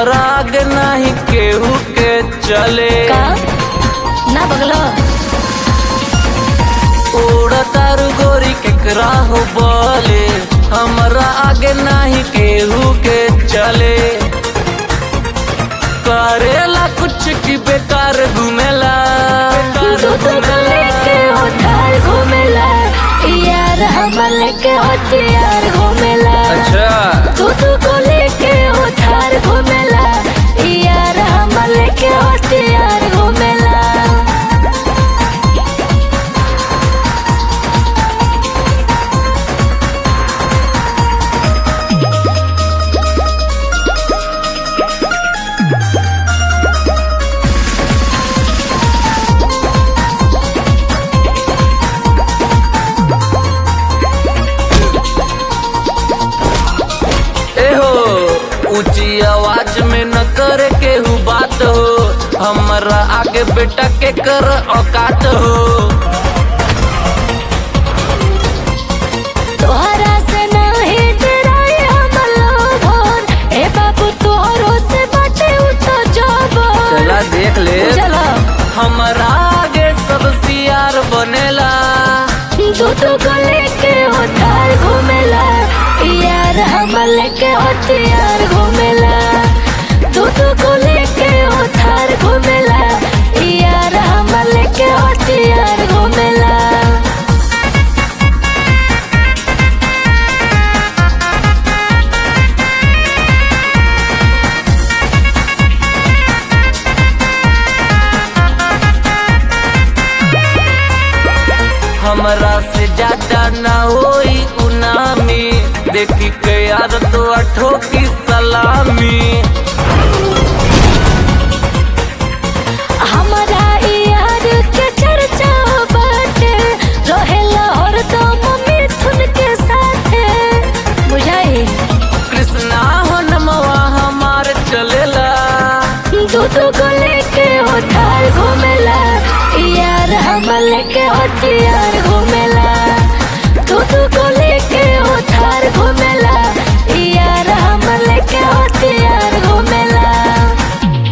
हमरा आगे नहीं केहू के चले का ना बगलो उड़तारू गोरी केकरा हो बोले हमरा आगे नहीं केहू के चले करेला कुछ की बेकार घूमेला बेकार तू तो लेके होठार घूमेला यार हम लेके होतियार घूमेला अच्छा तू तू को लेके होठार घूमेला यार हम लेके होतियार घूमेला एहो ऊंची आवाज में न करे केहू बात हो हमरा आगे बेटा के कर औकात हो तोहरा से नहीं डराए हम लोगन ए बाबू तोहरो से बाटे उतो जबन चला देख ले चलो हमरा आगे सब सियार बनेला तू तो को लेके होठार घूमेला यार हम लेके होतियार घूमेला तू तो को लेके होठार घूमेला यार हम लेके होतियार घूमेला हमरा से ज्यादा ना होई उनामी देखी के यार तो अठो की सलामी हमारा यार के चर्चा बाटे रहेला हरदम मिथुन के साथे बुझाई कृष्णा हो नमवा हमार चलेला दूध को लेके होठार घूमेला यार हम लेके होतियार घूमेला